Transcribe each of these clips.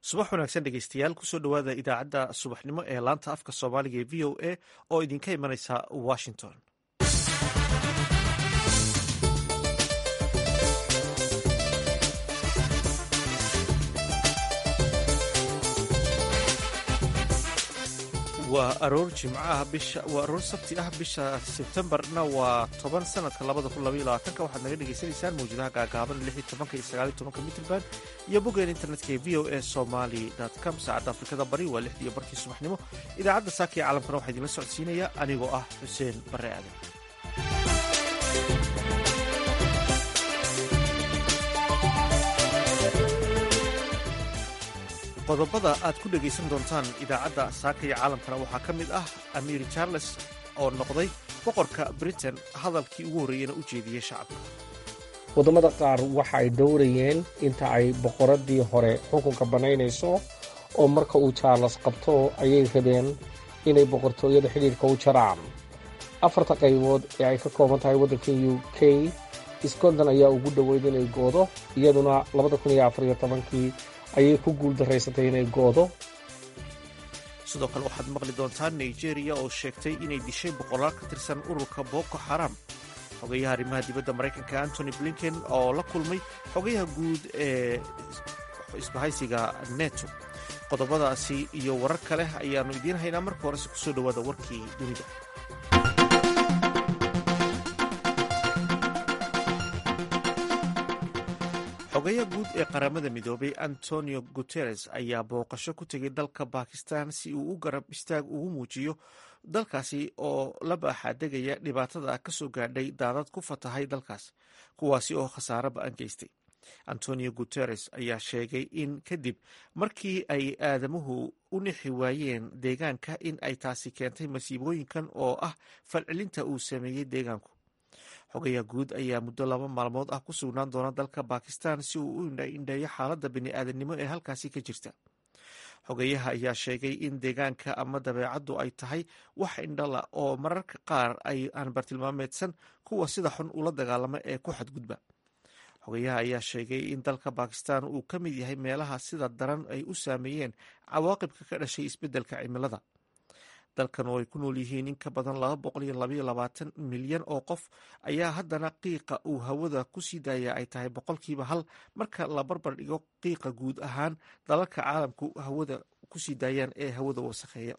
subax wanaagsan dhegeystayaal kusoo dhowaada idaacadda subaxnimo ee laanta afka soomaaliga ee v o a oo idinka imanaysa washington waa aroor jimcaha bisha waa aroor sabti ah bisha sebtembarna waa toban sanadka labada kun labaiyo labaatanka waxaad naga dhegaysanaysaan mawjadaha gaagaaban lix iyo tobanka iyo sagaal iyo tobanka mitrband iyo boggeen internetka ee v o a somaly com saacadda afrikada bari waa lixdii iyo barkii subaxnimo idaacadda saaka ee caalamkana waxaa idinla socodsiinaya anigoo ah xuseen barre aadan qodobada aad ku dhegaysan doontaan idaacadda saaka iyo caalamkana waxaa ka mid ah amiir charles oo noqday boqorka britain hadalkii ugu horreeyena u jeediyey shacabka waddamada qaar waxa ay dhowrayeen inta ay boqoraddii hore xukunka bannaynayso oo marka uu charles qabto ayay rabeen inay boqortooyada xidhiidhka u jaraan afarta qaybood ee ay ka kooban tahay waddanka u k scotland ayaa ugu dhoweyd inay goodo iyaduna kii ayay ku guul daraysatay inay goodo sidoo kale waxaad maqli doontaan nigeria oo sheegtay inay dishay boqolaal ka tirsan ururka boko xaram xogayaha arrimaha dibadda maraykanka antony blinken oo la kulmay xogayaha guud ee isbahaysiga neto qodobadaasi iyo warar kale ayaannu idiin haynaa marka horese kusoo dhowaada warkii dunida xogayaha guud ee qaramada midoobay antonio guteres ayaa booqasho ku tegay dalka bakistan si uu u garab istaag ugu muujiyo dalkaasi oo la baaxaadegaya dhibaatada kasoo gaadhay daadad ku fatahay dalkaas kuwaasi oo khasaare ba-an geystay antonio guteres ayaa sheegay in kadib markii ay aadamuhu u nixi waayeen deegaanka in ay taasi keentay masiibooyinkan oo ah falcelinta uu sameeyey deegaanku xogayaha guud ayaa muddo laba maalmood ah ku sugnaan doona dalka bakistan si uu u indheeyo xaaladda bini-aadamnimo ee halkaasi ka jirta xogayaha ayaa sheegay in deegaanka ama dabeecaddu ay tahay wax indhala oo mararka qaar ay aan bartilmaameedsan kuwa sida xun ula dagaalama ee ku xadgudba xogayaha ayaa sheegay in dalka bakistan uu ka mid yahay meelaha sida daran ay u saameeyeen cawaaqibka ka dhashay isbeddelka cimilada dalkan oo ay ku nool yihiin in ka badan laba boqol iyo labaiyo labaatan milyan oo qof ayaa haddana qiiqa uu hawada ku sii daaya ay tahay boqolkiiba hal marka la barbar dhigo qiiqa guud ahaan dalalka caalamku hawada kusii daayaan ee hawada wasakheeya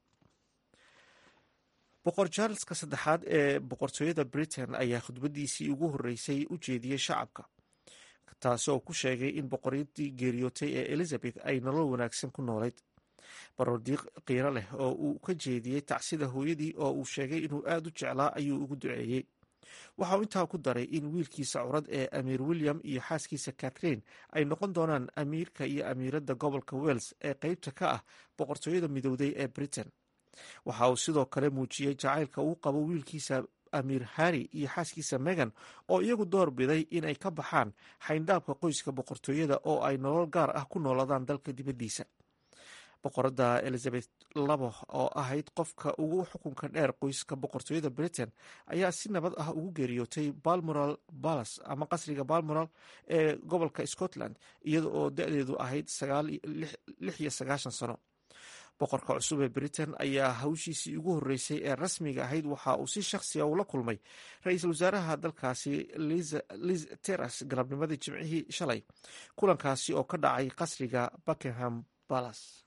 boqor charleska saddexaad ee boqortooyada britain ayaa khudbadiisii ugu horreysay u jeediyey shacabka taasi oo ku sheegay in boqoradii geeriyootay ee elizabeth ay nolol wanaagsan ku noolayd baroordiiq qiiro leh oo uu ka jeediyey tacsida hooyadii oo uu sheegay inuu aad u jeclaa ayuu ugu duceeyey waxa uu intaa ku daray in wiilkiisa curad ee amiir william iyo xaaskiisa catherine ay noqon doonaan amiirka iyo amiiradda gobolka wales ee qeybta ka ah boqortooyada midowday ee britain waxa uu sidoo kale muujiyey jacaylka uu qabo wiilkiisa amiir harri iyo xaaskiisa megan oo iyagu door biday inay ka baxaan xayndaabka qoyska boqortooyada oo ay nolol gaar ah ku nooladaan dalka dibaddiisa boqoradda elizabeth labo oo ahayd qofka ugu xukunka dheer qoyska boqortooyada britain ayaa si nabad ah ugu geeriyootay balmoral balas ama qasriga balmoral ee gobolka scotland iyada oo da-deedu ahayd lix iyo sagaashan sano boqorka cusub ee britain ayaa hawshiisii ugu horreysay ee rasmiga ahayd waxa uu si shakhsiga ula kulmay ra-iisul wasaaraha dalkaasi liz teras galabnimadii jimcihii shalay kulankaasi oo ka dhacay qasriga buckingham balas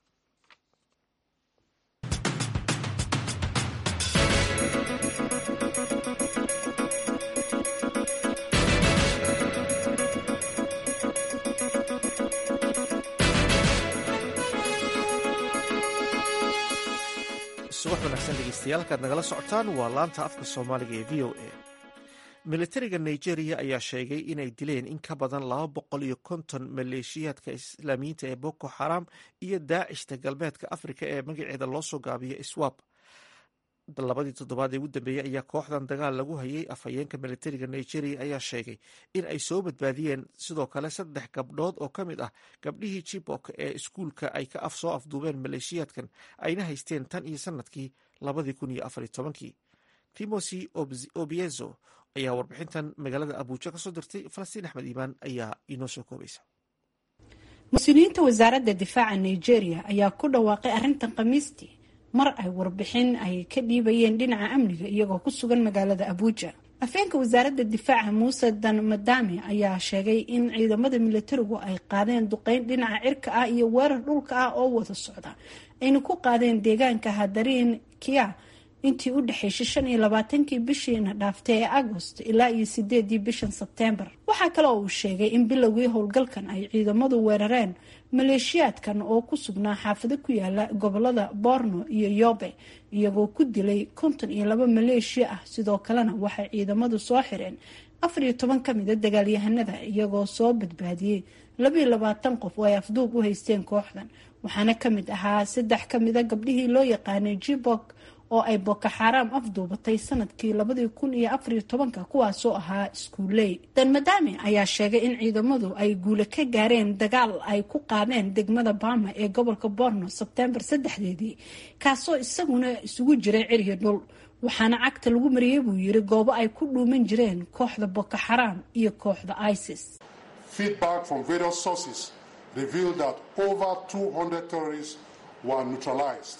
subax wanaagsan dhegeystayaal halkaad nagala socotaan waa laanta afka soomaaliga ee v o a militariga nigeria ayaa sheegay inay dileen in ka badan laba boqol iyo konton maleeshiyaadka islaamiyiinta ee boko xaram iyo daacishta galbeedka afrika ee magaceeda loo soo gaabiyo iswab labadii toddobaad ee ugu dambeeyey ayaa kooxdan dagaal lagu hayay afhayeenka militariga nigeria ayaa sheegay in ay soo badbaadiyeen sidoo kale saddex gabdhood oo ka mid ah gabdhihii jibok ee iskuulka ay ka af soo afduubeen maleeshiyaadkan ayna haysteen tan iyo sanadkii labadii kun iyo afar iyo tobankii timosi obiezo ayaa warbixintan magaalada abuuja ka soo dirtay falastiin axmed iimaan ayaa inoo soo koobaysa mas-uuliyiinta wasaaradda difaaca nigeria ayaa ku dhawaaqay arrintan khamiistii mar ay warbixin ay ka dhiibayeen dhinaca amniga iyagoo ku sugan magaalada abuuja afeenka wasaaradda difaaca muuse dan madame ayaa sheegay in ciidamada milatarigu ay qaadeen duqeyn dhinaca cirka ah iyo weerar dhulka ah oo wada socda ayna ku qaadeen deegaanka hadariin kia intii u dhexaysay shan iyo labaatankii bishiina dhaaftay ee agost ilaa iyo sideedii bishan sebteembar waxaa kale oo uu sheegay in bilowgii howlgalkan ay ciidamadu weerareen maleeshiyaadkan oo ku sugnaa xaafado ku yaala gobolada borno iyo yobe iyagoo ku dilay konton iyo laba maleeshiya ah sidoo kalena waxay ciidamadu soo xireen afar iyo toban ka mida dagaalyahanada iyagoo soo badbaadiyey labaiyo labaatan qof oo ay afduub u haysteen kooxdan waxaana kamid ahaa saddex kamida gabdhihii loo yaqaanay jibok oo ay boko xaaraam afduubatay sanadkii labadii kun iyo afariyo tobanka kuwaasoo ahaa iskuuley dan madame ayaa sheegay in ciidamadu ay guule ka gaareen dagaal ay ku qaadeen degmada bama ee gobolka borno sebtembar saddexdeedii kaasoo isaguna isugu jiray ciryo dhul waxaana cagta lagu mariyey buu yiri goobo ay ku dhuuman jireen kooxda boko xaaraam iyo kooxda isis Feedback from various sources revealed that over 200 terrorists were neutralized.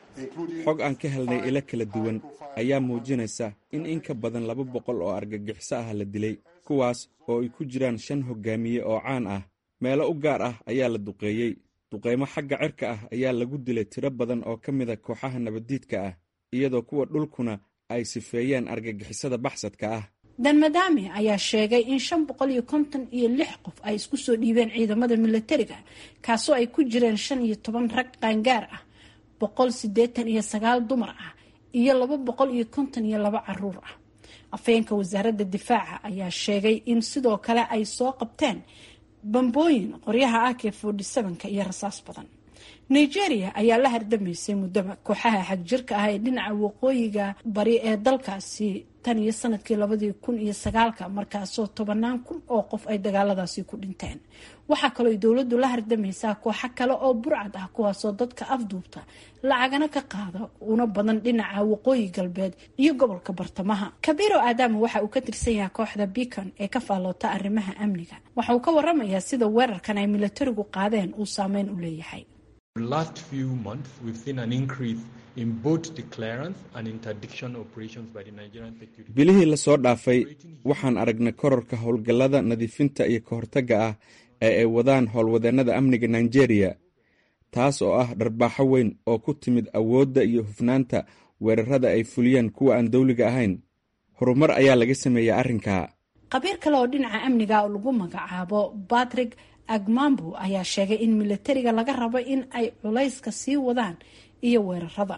xog aan ka helnay ilo kala duwan ayaa muujinaysa in in ka badan laba boqol oo argagixiso ah la dilay kuwaas oo ay ku jiraan shan hogaamiye oo caan ah meelo u gaar ah ayaa la duqeeyey duqeymo xagga cirka ah ayaa lagu dilay tiro badan oo ka mida kooxaha nabaddiidka ah iyadoo kuwa dhulkuna ay sifeeyeen argagixisada baxsadka ah dan madame ayaa sheegay in shan boqol iyo konton iyo lix qof ay isku soo dhiibeen ciidamada milatariga kaasoo ay ku jireen shan iyo toban rag qaangaar ah boqol sideetan iyo sagaal dumar ah iyo laba boqol iyo konton iyo laba caruur ah afeenka wasaaradda difaaca ayaa sheegay in sidoo kale ay soo qabteen bambooyin qoryaha ak forty sevenka iyo rasaas badan nigeria ayaa la hardamaysay muddaba kooxaha xagjirka ah ee dhinaca waqooyiga bari ee dalkaasi tan iyo sanadkii labadii kun iyo sagaalka markaasoo tobanaan kun oo qof ay dagaaladaasi ku dhinteen waxaa kaloo dowladdu la hardamaysaa kooxo kale oo burcad ah kuwaasoo dadka afduubta lacagana ka qaada una badan dhinaca waqooyi galbeed iyo gobolka bartamaha kabiiro aadama waxa uu ka tirsan yahay kooxda beacon ee ka faalloota arrimaha amniga waxa uu ka waramayaa sida weerarkan ay milatarigu qaadeen uu saameyn u leeyahay last few months we've seen an increase in both the clearance and interdiction operations by the Nigerian security. bilihii la soo dhaafay waxaan aragnay kororka howlgallada nadiifinta iyo ka hortagga ah ee ay wadaan howlwadeennada amniga nigeria taas oo ah dharbaaxo weyn oo ku timid awoodda iyo hufnaanta weerarada ay fuliyeen kuwa aan dawliga ahayn horumar ayaa laga sameeyey arrinkaa qabiir kale oo dhinaca amniga oo lagu magacaabo batrick agmambu ayaa sheegay in milatariga laga rabo in ay culayska sii wadaan iyo weerarada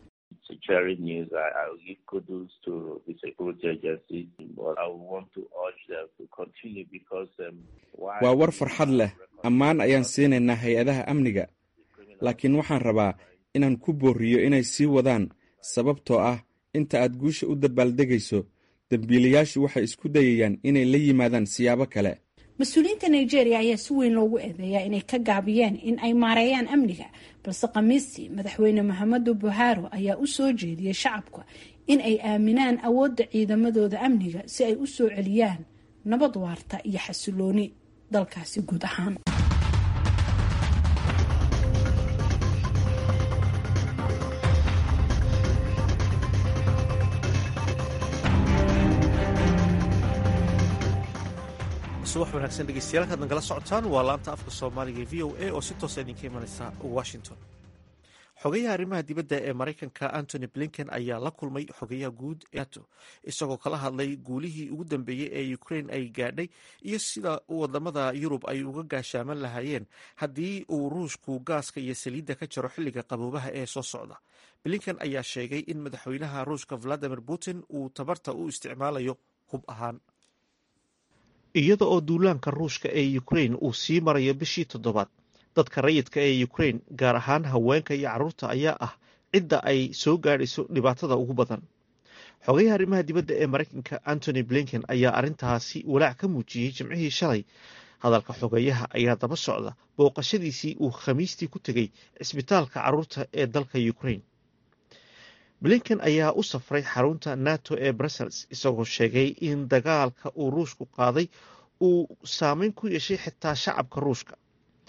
waa war farxad leh ammaan ayaan siinaynaa hay-adaha amniga laakiin waxaan rabaa inaan ku boorriyo inay sii wadaan sababtoo ah inta aad guusha u dabaaldegayso dembiilayaashu waxay isku dayayaan inay la yimaadaan siyaabo kale mas-uuliyiinta nigeria ayaa si weyn loogu eedeeyaa inay ka gaabiyeen in ay maareeyaan amniga balse khamiistii madaxweyne maxamedu buharo ayaa u soo jeediyey shacabka in ay aaminaan awoodda ciidamadooda amniga si ay u soo celiyaan nabad waarta iyo xasilooni dalkaasi guud ahaan subax wanaagsan dhegeystayaal kaad nagala socotaan waa laanta afka soomaaliga e v o a oo si toosa idinka imanaysa washington xogayaha arrimaha dibadda ee maraykanka antony blinken ayaa la kulmay xogayaha guud ee nato isagoo kala hadlay guulihii ugu dambeeyey ee ukrain ay gaadhay iyo sida wadamada yurub ay uga gaashaaman lahaayeen haddii uu ruushku gaaska iyo saliidda ka jaro xilliga qaboobaha ee soo socda blinken ayaa sheegay in madaxweynaha ruushka valadimir putin uu tabarta u isticmaalayo hub ahaan iyada oo duulaanka ruushka ee ukrain uu sii marayo bishii toddobaad dadka rayidka ee ukrain gaar ahaan haweenka iyo carruurta ayaa ah cidda ay soo gaadhayso dhibaatada ugu badan xogayaha arrimaha dibadda ee maraykanka antony blinken ayaa arrintaasi walaac ka muujiyey jimcihii shalay hadalka xogeyaha ayaa daba socda booqashadiisii uu khamiistii ku tegey cisbitaalka carruurta ee dalka ukrain blinken ayaa u safray xarunta nato ee brussels isagoo sheegay in dagaalka uu ruushku qaaday uu saameyn ku yeeshay xitaa shacabka ruushka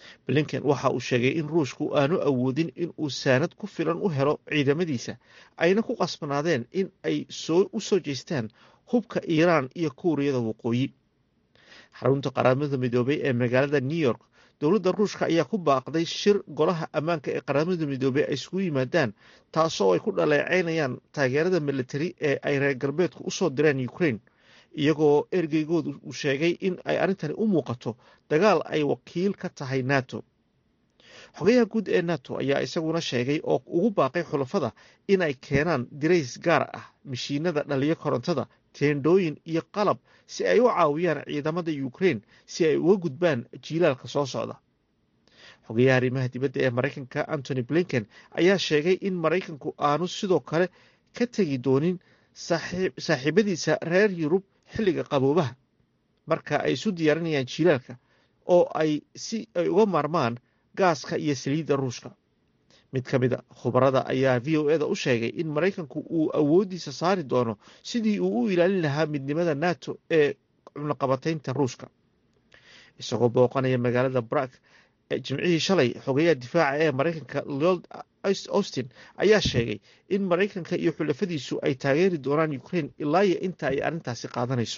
blinken waxa uu sheegay in ruushku aanu awoodin in uu saanad ku filan u helo ciidamadiisa ayna ku qasbanaadeen in ay u soo jeestaan hubka iiraan iyo kuuriyada waqooyi xarunta qaramada midoobay ee magaalada new york dowladda ruushka ayaa ku baaqday shir golaha ammaanka ee qaramada midoobey ay isugu yimaadaan taasoo ay ku dhaleeceynayaan taageerada militari ee ay reer galbeedku usoo direen ukraine iyagoo ergeygoodu uu sheegay in ay arrintani u muuqato dagaal ay wakiil ka tahay nato xogayaha guud ee nato ayaa isaguna sheegay oo ugu baaqay xulafada in ay keenaan dirays gaar ah mashiinada dhaliyo korontada teendhooyin iyo qalab si ay u caawiyaan ciidamada ukraine si ay uga gudbaan jiilaalka soo socda xogayaha arrimaha dibadda ee maraykanka antony blinken ayaa sheegay in maraykanku aanu sidoo kale ka tegi doonin saaxiibadiisa reer yurub xilliga qaboobaha marka ay isu diyaarinayaan jiilaalka oo ay si ay uga maarmaan gaaska iyo saliidda ruushka mid ka mid a khubarada ayaa v o eda u sheegay in maraykanku uu awooddiisa saari doono sidii uu u ilaalin lahaa midnimada nato ee cunaqabataynta ruushka isagoo booqanaya magaalada brak jimcihii shalay xogeyaha difaaca ee maraykanka lloyd austin ayaa sheegay in maraykanka iyo xulafadiisu ay taageeri doonaan ukraine ilaa iyo inta ay arrintaasi qaadanayso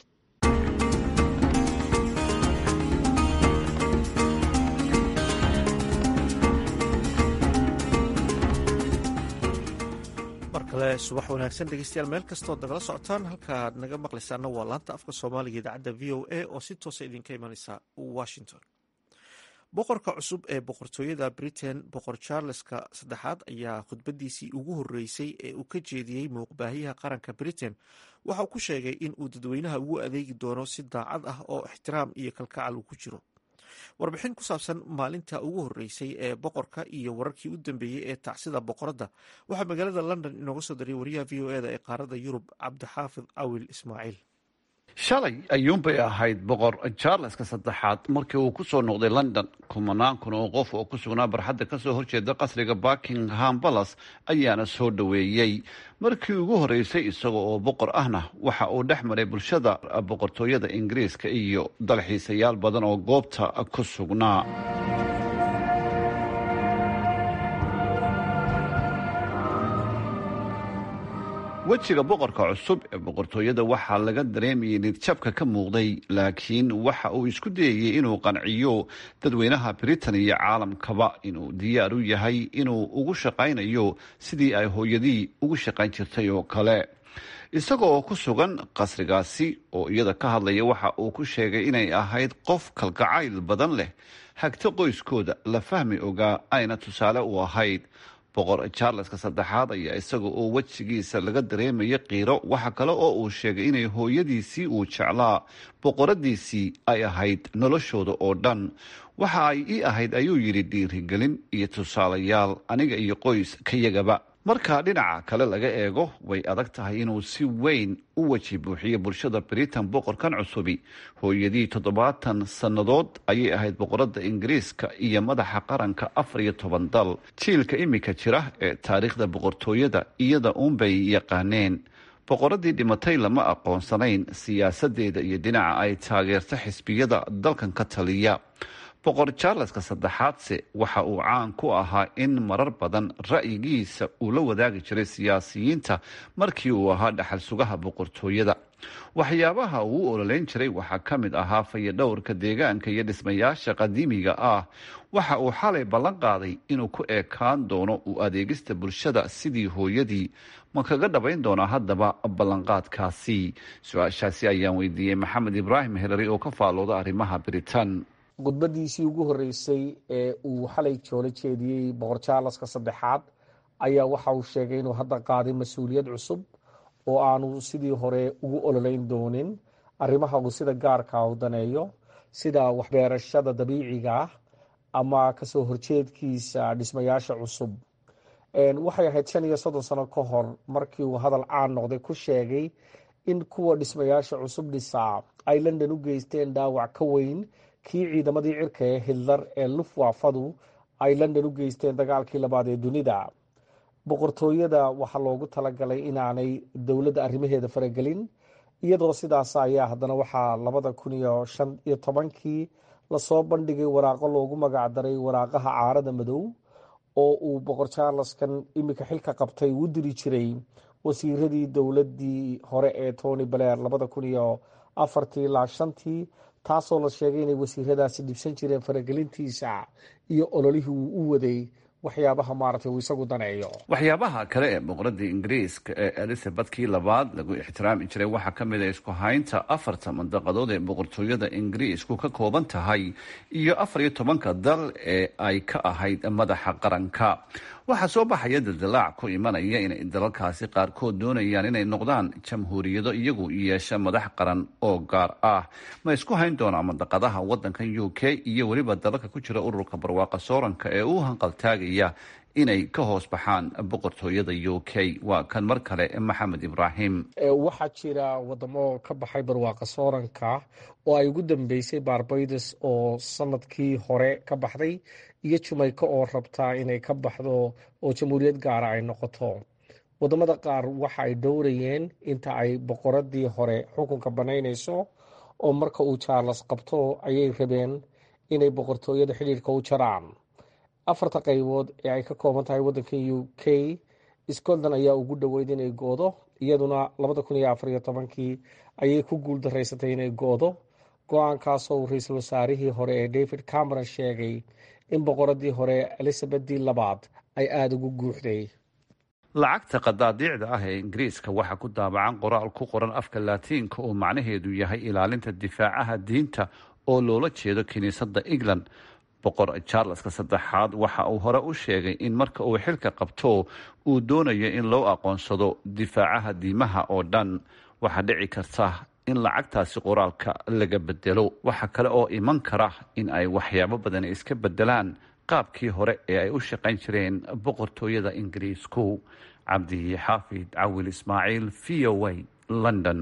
subax wanaagsan dhegeystayaal meel kastood nagala socotaan halkaad naga maqlaysaana waa laanta afka soomaaliga idaacadda v o a oo si toosa idinka imanaysa washington boqorka cusub ee boqortooyada britain boqor charleska saddexaad ayaa khudbadiisii ugu horreysay ee uu ka jeediyey muuqbaahiyaha qaranka britain waxa uu ku sheegay in uu dadweynaha ugu adeegi doono si daacad ah oo ixtiraam iyo kalkacal uu ku jiro warbixin ku saabsan maalinta ugu horreysay ee boqorka iyo wararkii u dambeeyey ee tacsida boqoradda waxaa magaalada london inooga soo dariyay wariyaha v o eda ee qaaradda yurub cabdixaafid awil ismaaciil shalay ayuunbay ahayd boqor charleska saddexaad markii uu ku soo noqday london kumanaan kun oo qof oo ku sugnaa barxadda kasoo horjeeda qasriga buckingham balas ayaana soo dhoweeyey markii ugu horreysay isaga oo boqor ahna waxa uu dhex maray bulshada boqortooyada ingiriiska iyo dalxiisayaal badan oo goobta ku sugnaa wejiga boqorka cusub ee boqortooyada waxaa laga dareemayay nidjabka ka muuqday laakiin waxa uu isku dayayey inuu qanciyo dadweynaha britain iyo caalamkaba inuu diyaar u yahay inuu ugu shaqaynayo sidii ay hooyadii ugu shaqayn jirtay oo kale isaga oo ku sugan qasrigaasi oo iyada ka hadlaya waxa uu ku sheegay inay ahayd qof kalgacayl badan leh hagta qoyskooda la fahmi ogaa ayna tusaale u ahayd boqor charleska saddexaad ayaa isaga oo wejigiisa laga dareemaya qiiro waxa kale oo uu sheegay inay hooyadiisii uu jeclaa boqoradiisii ay ahayd noloshooda oo dhan waxa ay ii ahayd ayuu yidhi dhiirigelin iyo tusaalayaal aniga iyo qoys kayagaba marka dhinaca kale laga eego way adag tahay inuu si weyn u weji buuxiyo bulshada britain boqorkan cusubi hooyadii toddobaatan sannadood ayay ahayd boqorada ingiriiska iyo madaxa qaranka afar iyo toban dal jiilka imika jira ee taariikhda boqortooyada iyada uunbay yaqaaneen boqoradii dhimatay lama aqoonsanayn siyaasadeeda iyo dhinaca ay taageerta xisbiyada dalkan ka taliya boqor charleska saddexaadse waxa uu caan ku ahaa in marar badan ra'yigiisa uu la wadaagi jiray siyaasiyiinta markii uu ahaa dhaxal sugaha boqortooyada waxyaabaha uu u ololeyn jiray waxaa ka mid ahaa fayadhowrka deegaanka iyo dhismayaasha qadiimiga ah waxa uu xalay ballan qaaday inuu ku eekaan doono u adeegista bulshada sidii hooyadii ma kaga dhabayn doonaa haddaba ballanqaadkaasi su-aashaasi ayaan weydiiyey maxamed ibraahim helary oo ka faalooda arrimaha britain khudbadiisii ugu horreysay ee uu xalay joolo jeediyey boqor charleska saddexaad ayaa waxa uu sheegay inuu hadda qaaday mas-uuliyad cusub oo aanu sidii hore ugu ololeyn doonin arrimaha uu sida gaarka u daneeyo sida waxbeerashada dabiiciga ah ama kasoo horjeedkiisa dhismayaasha cusub waxay ahayd shan iyo soddon sano ka hor markii uu hadal caan noqday ku sheegay in kuwa dhismayaasha cusub dhisaa ay london u geysteen dhaawac ka weyn kii ciidamadii cirka ee hitler ee lufwafadu ay london u geysteen dagaalkii labaad ee dunida boqortooyada waxaa loogu talagalay inaanay dowladda arrimaheeda faragelin iyadoo sidaas ayaa haddana waxaa labada kun iyo shan iyo tobankii lasoo bandhigay waraaqo loogu magacdaray waraaqaha caarada madow oo uu boqor charleskan iminka xilka qabtay u diri jiray wasiiradii dowladii hore ee tony blair labada kun iyo afartii ilaa shantii taasoo la sheegay inay wasiiradaasi dhibsan jireen faragelintiisa iyo ololihii uu u waday waxyaabaha maaragtay uu isagu daneeyo waxyaabaha kale ee boqoradii ingiriiska ee elizabethkii labaad lagu ixtiraami jiray waxaa ka mid a isku haynta afarta mandaqadood ee boqortooyada ingiriisku ka kooban tahay iyo afar iyo tobanka dal ee ay ka ahayd madaxa qaranka waxaa soo baxaya daldalaac ku imanaya inay dalalkaasi qaarkood doonayaan inay noqdaan jamhuuriyado iyagu yeesha madax qaran oo gaar ah ma isku hayn doonaa mandaqadaha wadankan u k iyo weliba dalalka ku jira ururka barwaaqa sooranka ee u hanqaltaagaya inay ka hoos baxaan boqortooyada u k waa kan mar kale maxamed ibraahim waxaa jira wadamo ka baxay barwaaqa sooranka oo ay ugu dambeysay barbados oo sanadkii hore ka baxday iyo jumayka oo rabtaa inay ka baxdo oo jamhuuriyad gaara ay noqoto wadamada qaar waxa ay dhowrayeen inta ay boqoradii hore xukunka banaynayso oo marka uu charles qabto ayay rabeen inay boqortooyada xidhiirka u jaraan afarta qaybood ee ay ka kooban tahay wadankan u k scotland ayaa ugu dhoweyd inay goodo iyaduna labada kun iyo afar iyo tobankii ayay ku guul daraysatay inay goodo go-aankaasoo uu ra-iisul wasaarihii hore ee david cameron sheegay in boqoradii hore elizabethii labaad ay aada ugu guuxday lacagta qadaadiicda ah ee ingiriiska waxaa ku daabacan qoraal ku qoran afka laatiinka oo macnaheedu yahay ilaalinta difaacaha diinta oo loola jeedo kiniisadda england boqor charleska saddexaad waxa uu hore u sheegay in marka uu xilka qabto uu doonayo in loo aqoonsado difaacaha diimaha oo dhan waxaa dhici karta in lacagtaasi qoraalka laga bedelo waxa kale oo iman kara in ay waxyaabo badan iska bedelaan qaabkii hore ee ay u shaqayn jireen boqortooyada ingiriisku cabdi xaafid cawil ismaaciil v o a london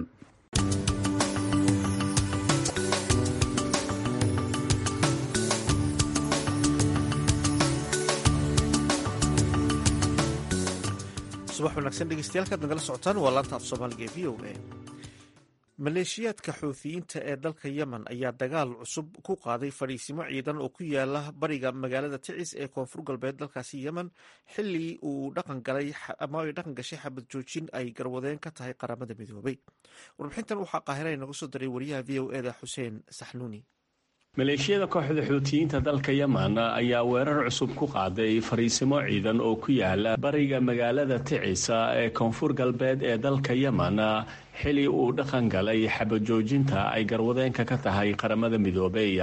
subax wanaagsan dhegeystayaal kaad nagala socotaan waa laanta af soomaaliga ee v o a maleeshiyaadka xuuthiyiinta ee dalka yemen ayaa dagaal cusub ku qaaday fadhiisimo ciidan oo ku yaala bariga magaalada ticis ee koonfur galbeed dalkaasi yemen xili uu dhaqan galay ama ay dhaqan gashay xabad joojin ay garwadeen ka tahay qaramada midoobay warbixintan waxaa qaahira inaga soo diray wariyaha v o eda xuseen saxnuuni maleeshiyada kooxda xuutiyiinta dalka yemen ayaa weerar cusub ku qaaday fariisimo ciidan oo ku yaala bariga magaalada ticisa ee koonfur galbeed ee dalka yemen xili uu dhaqan galay xabajoojinta ay garwadeenka ka tahay qaramada midoobey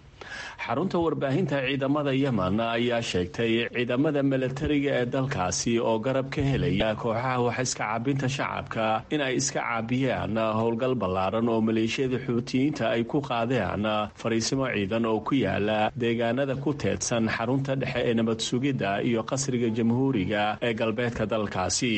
xarunta warbaahinta ciidamada yemen ayaa sheegtay ciidamada milatariga ee dalkaasi oo garab ka helaya kooxaha wax iska caabinta shacabka in ay iska caabiyaan howlgal ballaaran oo maleeshiyada xuutiyiinta ay ku qaadeen fariisimo ciidan oo ku yaala deegaanada ku teedsan xarunta dhexe ee nabad sugidda iyo qasriga jamhuuriga ee galbeedka dalkaasi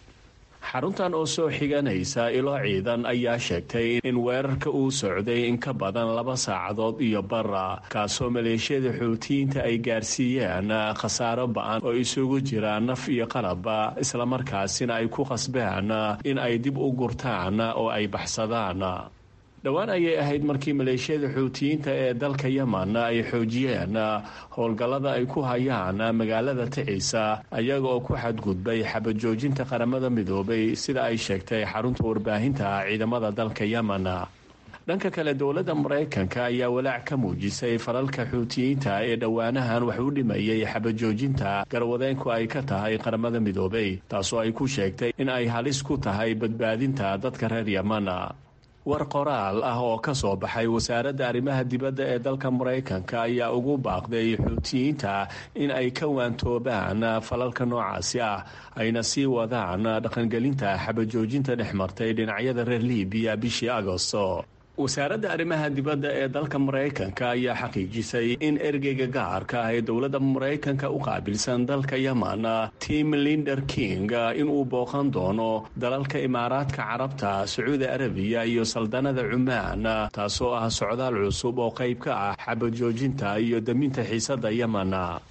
xaruntan oo soo xiganaysa ilo ciidan ayaa sheegtay in weerarka uu socday in ka badan laba saacadood iyo bara kaasoo maleeshiyada xuutiyiinta ay gaarsiiyeen khasaaro ba-an oo isugu jira naf iyo qalaba islamarkaasina ay ku qasbeen in ay dib u gurtaan oo ay baxsadaan dhowaan ayay ahayd markii maleeshiyada xuutiyiinta ee dalka yemen ay xoojiyeen howlgallada ay ku hayaan magaalada ticisa ayaga oo ku xadgudbay xabajoojinta qaramada midoobay sida ay sheegtay xarunta warbaahinta ciidamada dalka yemen dhanka kale dowladda maraykanka ayaa walaac ka muujisay falalka xuutiyiinta ee dhowaanahan wax u dhimayay xabajoojinta garwadeenku ay ka tahay qaramada midoobay taasoo ay ku sheegtay in ay halis ku tahay badbaadinta dadka reer yemen war qoraal ah oo ka soo baxay wasaaradda arrimaha dibadda ee dalka maraykanka ayaa ugu baaqday xuutiyiinta in ay ka waantoobaan falalka noocaasi ah ayna sii wadaan dhaqangelinta xabajoojinta dhex martay dhinacyada reer libiya bishii agosto wasaaradda arrimaha dibadda ee dalka maraykanka ayaa xaqiijisay in ergeyga gaarka ah ee dowladda maraykanka u qaabilsan dalka yemen tim linder king inuu booqan doono dalalka imaaraadka carabta sacuudi arabiya iyo saldanada cumaan taasoo ah socdaal cusub oo qayb ka ah xabajoojinta iyo daminta xiisadda yemen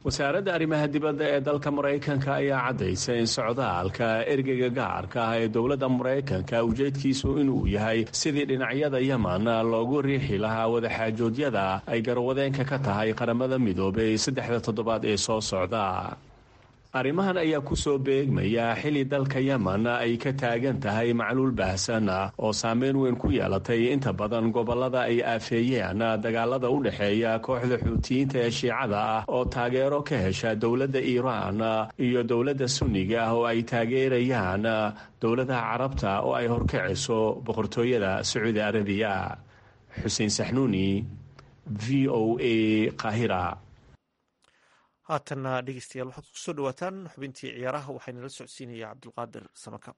wasaaradda arrimaha dibadda ee dalka maraykanka ayaa caddaysay in socdaalka ergeyga gaarka ah ee dowladda maraykanka ujeedkiisu inuu yahay sidii dhinacyada yeman loogu riixi lahaa wadaxaajoodyada ay garwadeenka ka tahay qaramada midoobay saddexda toddobaad ee soo socda arrimahan ayaa ku soo beegmaya xili dalka yeman ay ka taagan tahay macluul baahsan oo saameyn weyn ku yeelatay inta badan gobollada ay aafeeyeen dagaalada u dhexeeya kooxda xuutiyiinta ee shiicada ah oo taageero ka hesha dowladda iiraan iyo dowladda sunniga ah oo ay taageerayaan dowladaha carabta oo ay horkacayso boqortooyada sacuudi arabiya xuseen saxnuuni v o a qaahira haatanna dhegeystayaal waxaad ku soo dhawaataan xubintii ciyaaraha waxaa nala socodsiinaya cabdulqaadir samakaab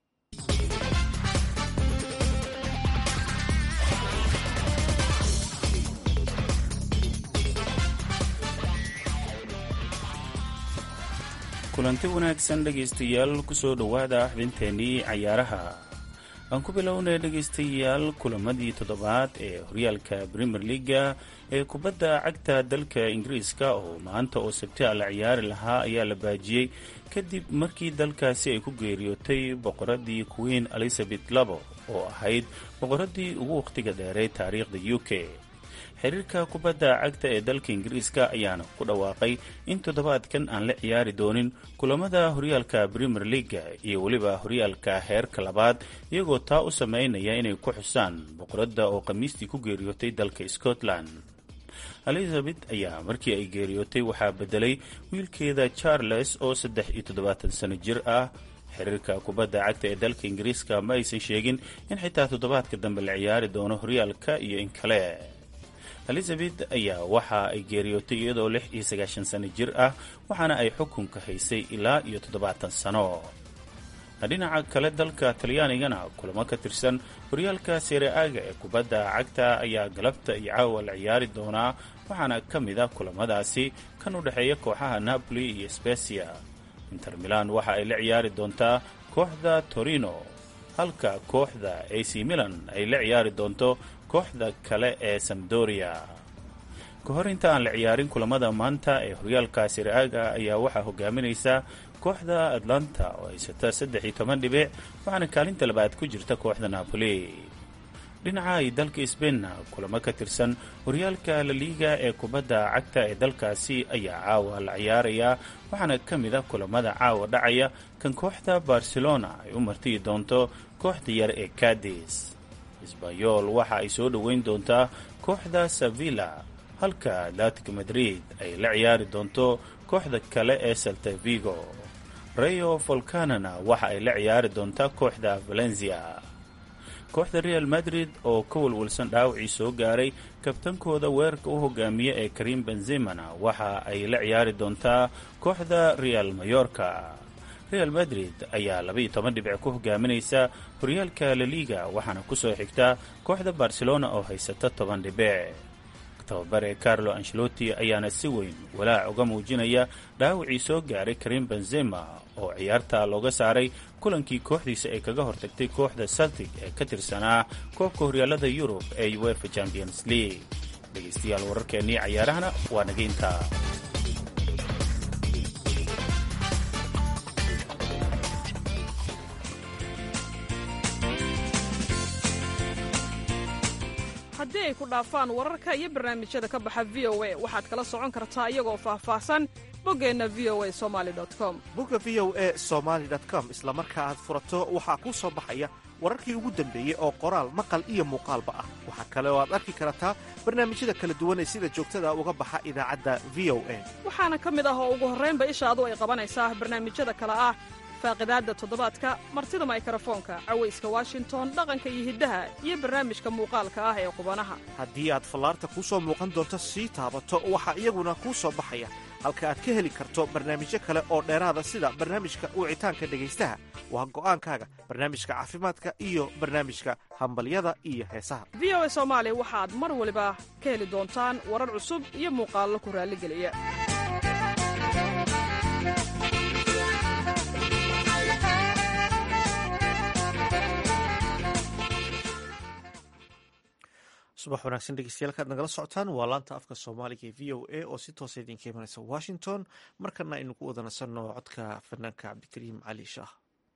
kulanti wanaagsan dhegaystayaal kusoo dhowaada xubinteennii cayaaraha aan ku bilownay dhegaystayaal kulamadii toddobaad ee horyaalka premier leaga ee kubadda cagta dalka ingiriiska oo maanta oo sabti a la ciyaari lahaa ayaa la baajiyey kadib markii dalkaasi ay ku geeriyootay boqoradii queen elizabeth labo oo ahayd boqoradii ugu wakhtiga dheeray taariikhda u k xiriirka kubadda cagta ee dalka ingiriiska ayaana ku dhawaaqay in toddobaadkan aan la ciyaari doonin kulamada horyaalka premier leaga iyo weliba horyaalka heerka labaad iyagoo taa u sameynaya inay ku xusaan boqoradda oo khamiistii ku geeriyootay dalka scotland elizabeth ayaa markii ay geeriyootay waxaa bedelay wiilkeeda charles oo saddex iyo toddobaatan sano jir ah xiriirka kubadda cagta ee dalka ingiriiska ma aysan sheegin in xitaa toddobaadka dambe la ciyaari doono horyaalka iyo in kale elizabeth ayaa waxa ay geeriyootay iyadoo lix iyo sagaashan sano jir ah waxaana ay xukunka haysay ilaa iyo toddobaatan sano dhinaca kale dalka talyaanigana kulamo ka tirsan horyaalka seere-aaga ee kubadda cagta ayaa galabta iyo caawa la ciyaari doonaa waxaana ka mid a kulamadaasi kan u dhexeeya kooxaha napoli iyo specia inter milan waxa ay la ciyaari doontaa kooxda torino halka kooxda ac milan ay la ciyaari doonto kooxda kale ee samdoria ka hor inta aan la ciyaarin kulamada maanta ee horyaalka siraaga ayaa waxaa hogaaminaysa kooxda atlanta oo haysata saddex iyo toban dhibic waxaana kaalinta labaad ku jirta kooxda napoli dhinaca ay dalka sbainna kulamo ka tirsan horyaalka laliiga ee kubadda cagta ee dalkaasi ayaa caawa la ciyaarayaa waxaana ka mid a kulamada caawa dhacaya kan kooxda barcelona ay u martiyi doonto kooxda yar ee cadis sbanyol waxa ay soo dhoweyn doontaa kooxda sevilla halka atletic madrid ay la ciyaari doonto kooxda kale ee salta vigo rayo volcanana waxa ay la ciyaari doontaa kooxda valencia kooxda real madrid oo ka walwalsan dhaawacii soo gaaray kabtankooda weerarka u hogaamiya ee karim benzemana waxa ay la ciyaari doontaa kooxda real mayorka real madrid ayaa labaiyo toban dhibic ku hogaaminaysa horyaalka laliga waxaana ku soo xigta kooxda barcelona oo haysata toban dhibic tababare carlo ancelotti ayaana si weyn walaac uga muujinaya dhaawacii soo gaaray karim benzema oo ciyaarta looga saaray kulankii kooxdiisa ay kaga hortagtay kooxda celtic ee ka tirsanaa koobka horyaalada yurub ee uefa champions league dhegaystayaal wararkeennii cayaarahana waa naga intaa haddii ay ku dhaafaan wararka iyo barnaamijyada ka baxa v o a waxaad kala socon kartaa iyagoo faahfaahsan boggeenna v o a somali com bogga v o e somaali com isla marka aad furato waxaa kuu soo baxaya wararkii ugu dambeeyey oo qoraal maqal iyo muuqaalba ah waxaa kale oo aad arki kartaa barnaamijyada kala duwan ee sida joogtada uga baxa idaacadda v o a waxaana ka mid ah oo ugu horraynba ishaadu ay qabanaysaa barnaamijyada kale ah faaqidaadda toddobaadka martida maykarafoonka cawayska washington dhaqanka iyo hiddaha iyo barnaamijka muuqaalka ah ee qubanaha haddii aad fallaarta kuu soo muuqan doonto sii taabato waxaa iyaguna kuu soo baxaya halka aad ka heli karto barnaamijyo kale oo dheeraada sida barnaamijka wicitaanka dhegaystaha waa go'aankaaga barnaamijka caafimaadka iyo barnaamijka hambalyada iyo heesaha v o a soomaali waxaad mar waliba ka heli doontaan warar cusub iyo muuqaallo ku raalligeliya subax wanaagsan dhegeystayaal kaad nagala socotaan waa laanta afka soomaaliga ee v o a oo si toosa idinka imanaysa washington markana aynu ku wada nasanno codka fanaanka cabdikariim cali shaah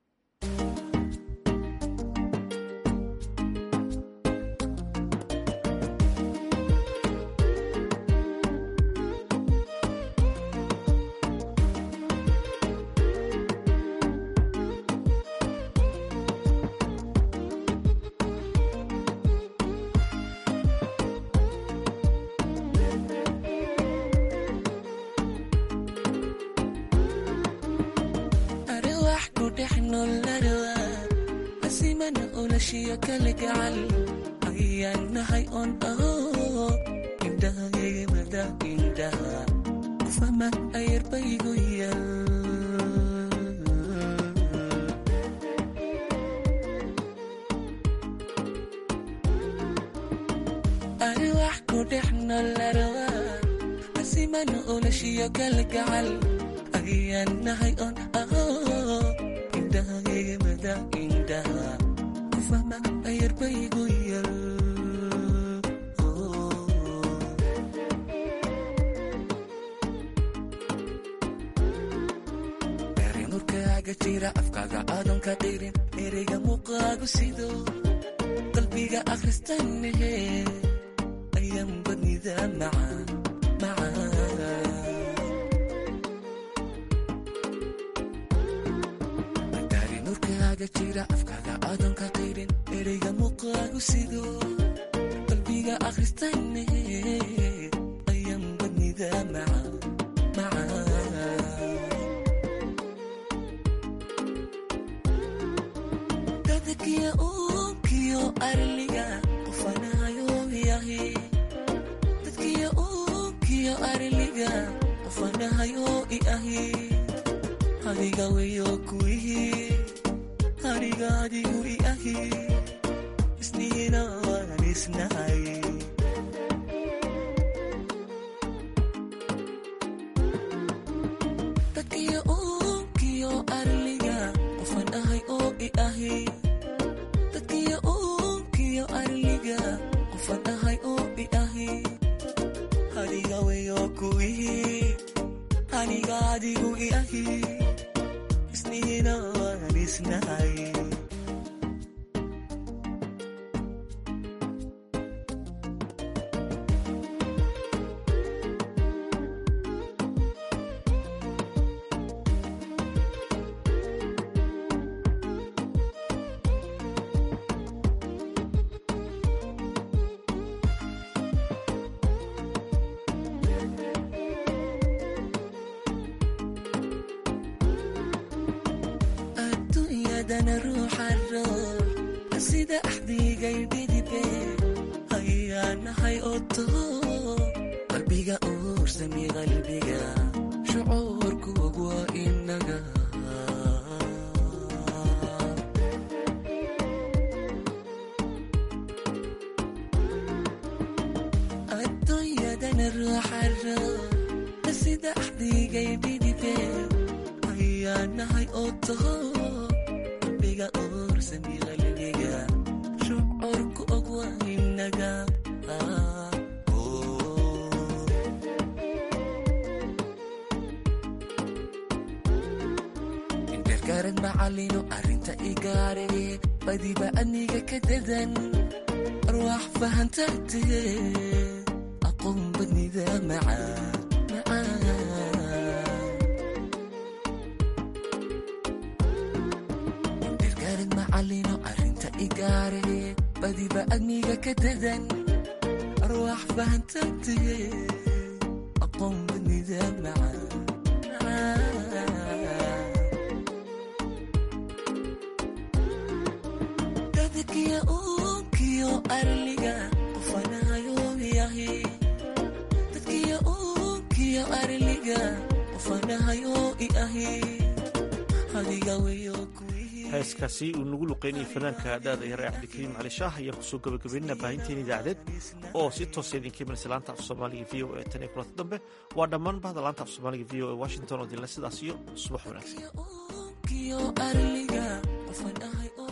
heeskaasi uu nagu luqeynayay fanaanka daada yare cabdikariim cali shaah ayaan kusoo gabagabeynina baahinteena idaacadeed oo si toosa idinka imanaysa laanta af soomaaliga v o e tan iyo kulanta dambe waa dhammaan bahda laanta af soomaaliga v o e washington oo dinle sidaas iyo subax wanaagsan